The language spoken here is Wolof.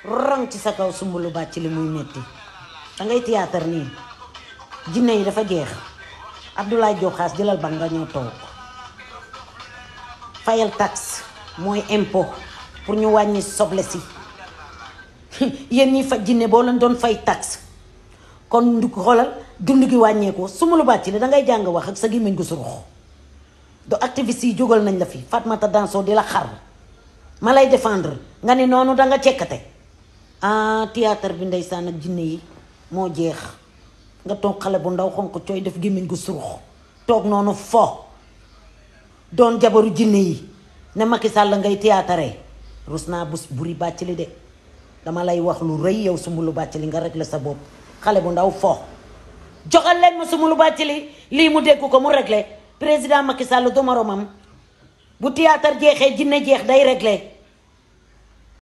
rang ci sa kaw sumbulu bàcc li muy metti dangay théâtre nii jinne yi dafa jeex Abdoulaye Diop Xaas jëlal ba nga ñëw toog fayal taxe mooy impôt pour ñu wàññi soble si yéen ñi fa jinne boo leen doon fay taxe kon ndu xoolal dund gi wàññeeku sumbulu bàcc li dangay jàng wax ak sa gémmiñ gu surux do activiste yi jógal nañ la fi Fatmata Danso di la xar ma lay défendre nga ni noonu danga cekkate ah théâtre bi ndeysaan ak jinne yi moo jeex nga toog xale bu ndaw xonq cooy def gémmiñ gu surux toog noonu fo doon jabaru jinne yi ne Macky Sall ngay théâtre rus naa bus buri bàcc li de dama lay wax lu rëy yow sumbulu bàcc li nga régler sa bopp xale bu ndaw fo joxal leen ma sumbulu bàcc li lii mu dégg ko mu régler président Macky Sall du moromam bu théâtre jeexee jinne jeex day régler